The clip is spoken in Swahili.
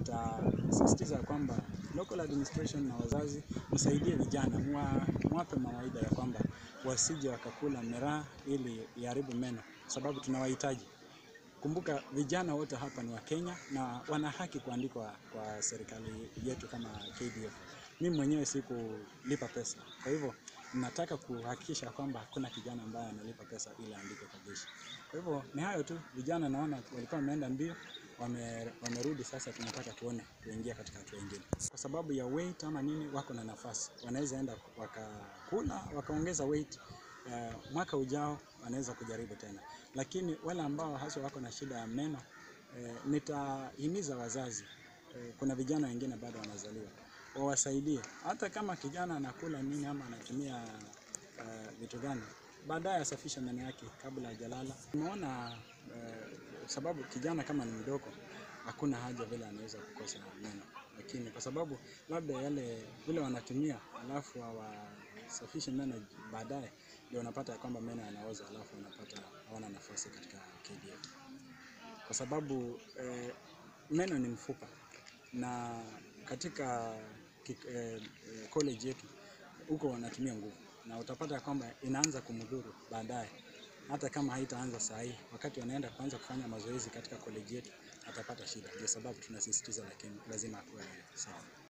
nitasisitiza kwamba local administration na wazazi msaidie vijana, mwa, mwape mawaidha ya kwamba wasije wakakula miraa ili iharibu meno, sababu tunawahitaji. Kumbuka vijana wote hapa ni wa Kenya na wana haki kuandikwa kwa serikali yetu kama KDF. Mimi mwenyewe sikulipa pesa, kwa hivyo nataka kuhakikisha kwamba hakuna kijana ambaye analipa pesa ili aandike kwa jeshi. Kwa hivyo ni hayo tu, vijana naona walikuwa wameenda mbio, wame, wamerudi sasa, tunataka tuone tuingia katika hatua nyingine. Kwa sababu ya weight ama nini, wako na nafasi, wanaweza enda wakakula wakaongeza weight uh, mwaka ujao wanaweza kujaribu tena, lakini wale ambao haswa wako na shida ya meno eh, nitahimiza wazazi eh, kuna vijana wengine bado wanazaliwa wawasaidie, hata kama kijana anakula nini ama anatumia uh, vitu gani, baadaye asafishe meno yake kabla hajalala. Umeona uh, sababu kijana kama ni mdogo, hakuna haja vile anaweza kukosa meno, lakini kwa sababu labda yale vile wanatumia alafu hawasafishe meno baadaye, ndio unapata ya kwamba meno yanaoza, alafu unapata hawana nafasi katika KDF kwa sababu eh, meno ni mfupa na katika ki- eh, eh, college yetu huko wanatumia nguvu, na utapata ya kwamba inaanza kumdhuru baadaye, hata kama haitaanza saa hii. Wakati wanaenda kuanza kufanya mazoezi katika college yetu atapata shida. Ndio sababu tunasisitiza, lakini lazima akuwe sawa.